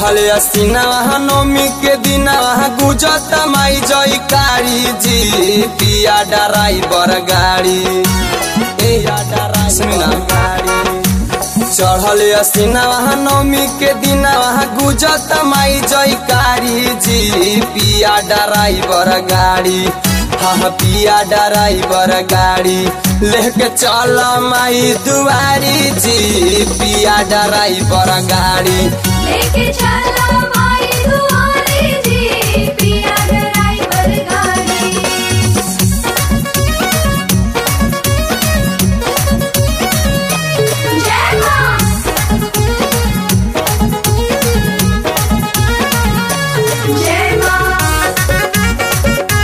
चढ़ल असीना वहाँ नौमी के दिन वहाँ गुजत माई जयकारी जी पिया ड्राइवर गाड़ी ए सुनी ना चढ़ल असीना वहाँ नौमी के दिन वहाँ गुजत माई जयकारी जी पिया ड्राइवर गाड़ी हाँ पिया ड्राइवर गाड़ी लेके चल माई दुआरी जी पिया ड्राइवर गाड़ी लेके चला माई दुआरे जी पिया ड्राइवर गाड़ी जय मां जय मां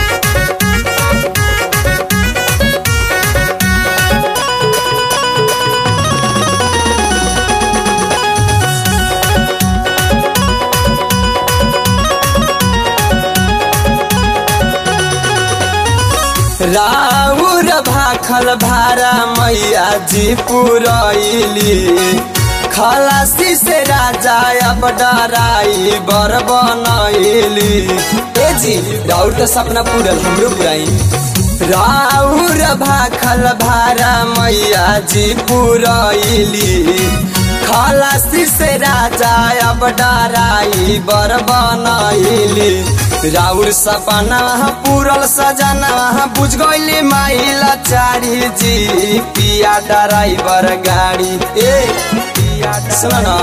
राउर भाखल भारा मैया जी पुरैली खलासी से राजा अब डराई बर बनैली ए जी राउर तो सपना पूरल हमरो पुराई राउर भाखल भारा मैया जी पुरैली खलासी से राजा अब डराई बर बनैली राउर सपना पूरल सजना बुझ गईली माइला चारी जी पिया ड्राइवर गाड़ी ए सुन ना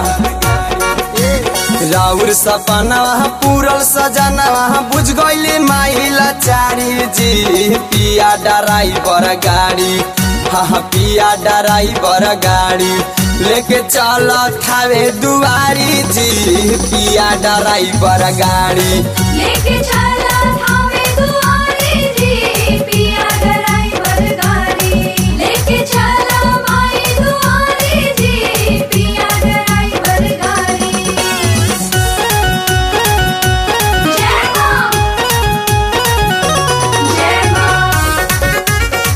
राउर सपना पूरल सजना बुझ गईली माइला चारी जी पिया ड्राइवर गाड़ी हाँ पिया ड्राइवर गाड़ी लेके चल थावे दुआरी जी पिया ड्राइवर गाड़ी लेके चला थावे दुआरे जी पिया ड्राइवर गाड़ी लेके चला माई दुआरे जी पिया ड्राइवर गाड़ी जय मां जय मां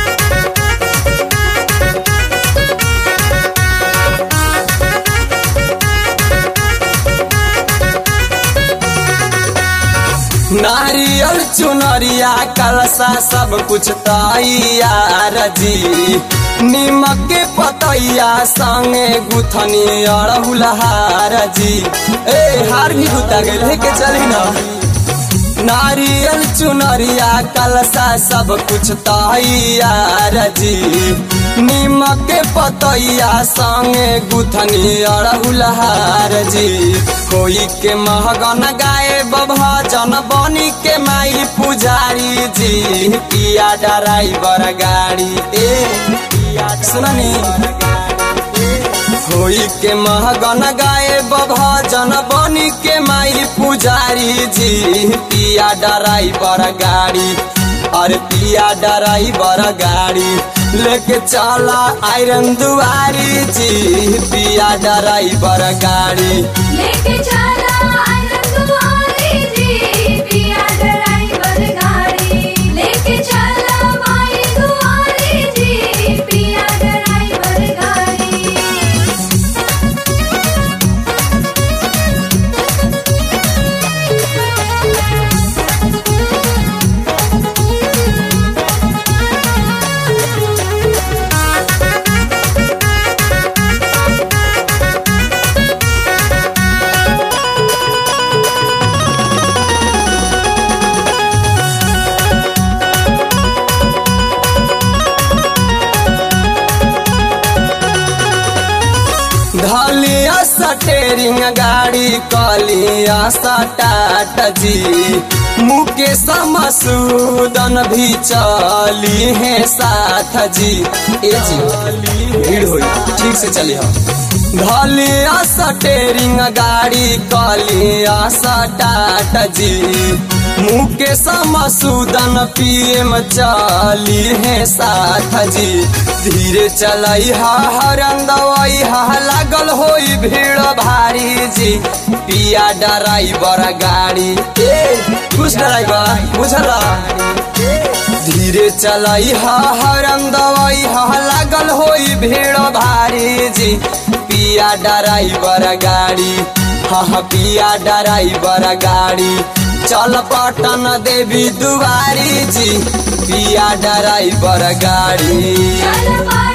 नारियल चुनरिया कलसा सब कुछ तैयार जी निमक के पतैया संगे गुथनी अड़हुलहार जी ए हार भी गुता गए लेके चली ना नारियल चुनरिया कलसा सब कुछ तैयार जी निमक के पतैया संगे गुथनी अड़हुलहार जी कोई के महगन गाए भजन बनी के माई पुजारी जी पिया ड्राइवर गाड़ी ए सुननी होई के महगन गाए भजन बनी के माई पुजारी जी पिया ड्राइवर गाड़ी अरे पिया ड्राइवर गाड़ी लेके चला आयरन दुआरी जी पिया ड्राइवर गाड़ी लेके चला आनंद दुआरे जी पिया ड्राइवर गाड़ी लेके चला माई दुआरे जी पिया ड्राइवर गाड़ी धलिया सटेरिंग गाड़ी कलिया सटाट जी मुकेश मसूदन भी चली है साथ जी ए जी भीड़ होई ठीक से चली हम धलिया सटेरिंग गाड़ी कलिया सटाट जी मुकेश मसूदन पीएम चली है साथ जी धीरे चलई हा हरन दवाई हा लागल होई भीड़ भारी जी पिया ड्राइवर गाड़ी ए कुछ ड्राइवर बुझला धीरे चलई हा हरन दवाई हा लागल होई भीड़ भारी जी पिया ड्राइवर गाड़ी हाँ हाँ पिया ड्राइवर गाड़ी चल पटन देवी दुआरी जी पिया ड्राइवर गाड़ी चल